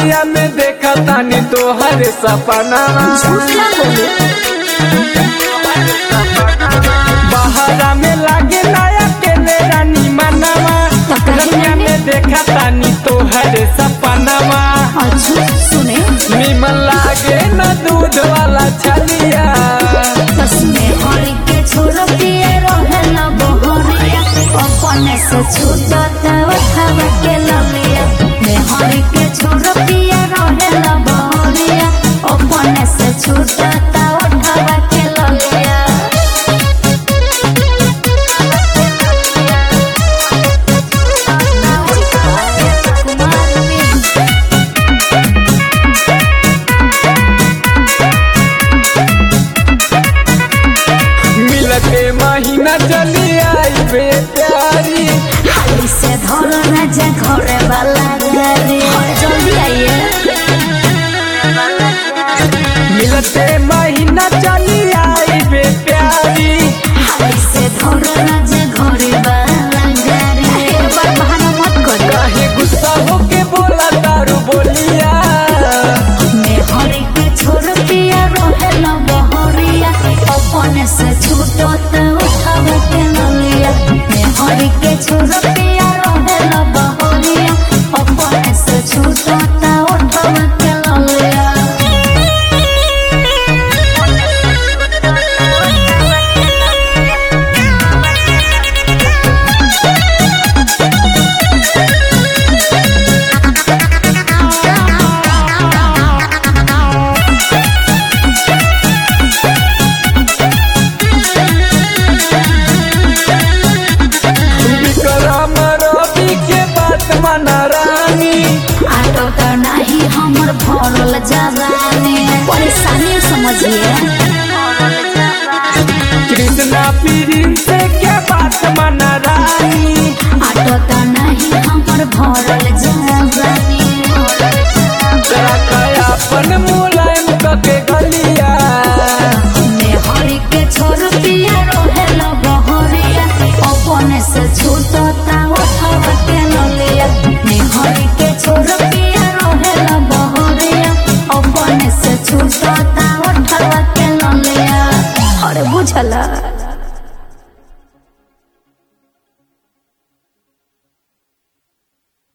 रतिया में देखा तानी तोहर सपना झूठ ना बोले बहरा में लागे नया केले रानी मनवा तो कहे रतिया मैंने- में देखा तानी तोहर सपनावा अच्छा सुने निमन लागे न दूध वाला छलिया बस में हरी के छोड़ पिए रहे न बहरिया अपने से छूटत उठाव के ललिया में हरी के छोड़ पिए रहे न बहरिया अपने से छूटत उठाव के ललिया मिलते महीना चली आई बे प्यारी हाली से धरो न जा घरे वाला गाड़ी जल्दी आइए मिलते महीना चली आई बे प्यारी हाली से धरो न जा घरे वाला गाड़ी एक बार बहाना मत करो काहे गुस्सा होके बोला दारू बोलिया मैं हरी के छोड़ पिया रोहे न बहरिया अपने से छूटो तो उठाव के ललिया मैं हरी के छोड़ पिया रोहे न बहरिया अपने से छूटो तो उठाव के ललिया विक्रम रवि के बात माना रानी आटो तो नहीं हमर भरल जवानी परेशानी समझिए कृष्णा पीरी से के बात माना रानी आटो तो नहीं हमर भरल जवानी तेरा कया अपन मुलायम कके गलिया मैं हरी के छोड़ पिया रोहेल बहरिया अपने से छूटता उठाव के ललिया मैं हरी के छोड़ पिया रोहेल बहरिया अपने से छूटता उठाव के ललिया अरे बुझला